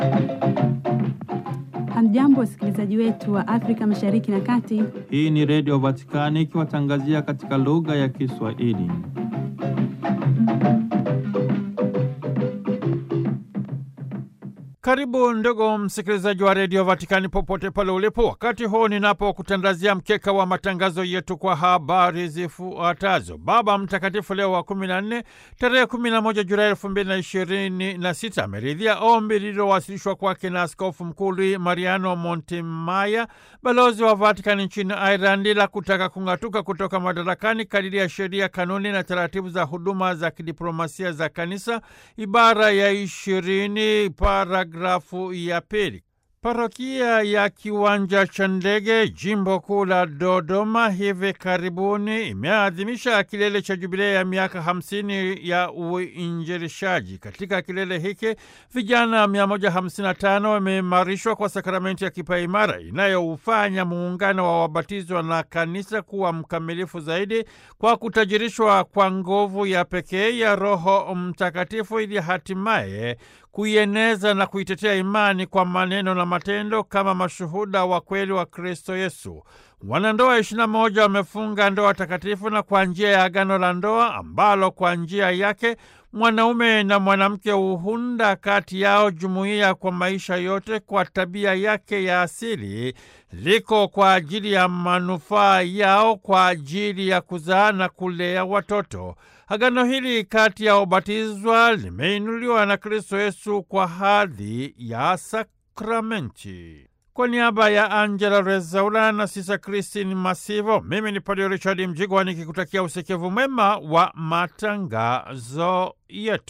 Hamjambo, wasikilizaji wetu wa Afrika Mashariki na Kati. Hii ni Redio Vatikani ikiwatangazia katika lugha ya Kiswahili. Karibu ndugu msikilizaji wa redio Vatikani popote pale ulipo, wakati huu ninapokutandazia mkeka wa matangazo yetu kwa habari zifuatazo. Baba Mtakatifu Leo wa kumi na nne tarehe kumi na moja Julai elfu mbili na ishirini na sita ameridhia ombi lililowasilishwa kwake na Askofu Mkuu Mariano Montemaya, balozi wa Vatikani nchini Ireland, la kutaka kung'atuka kutoka madarakani kadiri ya sheria, kanuni na taratibu za huduma za kidiplomasia za Kanisa, ibara ya ishirini para grafu ya pili. Parokia ya Kiwanja cha Ndege, jimbo kuu la Dodoma, hivi karibuni imeadhimisha kilele cha jubilei ya miaka hamsini ya uinjilishaji. Katika kilele hiki vijana 155 wameimarishwa kwa sakramenti ya kipaimara inayoufanya muungano wa wabatizwa na kanisa kuwa mkamilifu zaidi kwa kutajirishwa kwa nguvu ya pekee ya Roho Mtakatifu ili hatimaye kuieneza na kuitetea imani kwa maneno na matendo kama mashuhuda wa kweli wa Kristo Yesu. Wanandoa ishirini na moja wamefunga ndoa takatifu na kwa njia ya agano la ndoa ambalo kwa njia yake mwanaume na mwanamke huunda kati yao jumuiya kwa maisha yote kwa tabia yake ya asili, liko kwa ajili ya manufaa yao, kwa ajili ya kuzaa na kulea watoto. Agano hili kati ya ubatizwa limeinuliwa na Kristo Yesu kwa hadhi ya sakramenti. Kwa niaba ya Angela Rezaula na Sisa Kristin Masivo, mimi ni Padre Richard Mjigwa nikikutakia usikivu mwema wa matangazo yetu.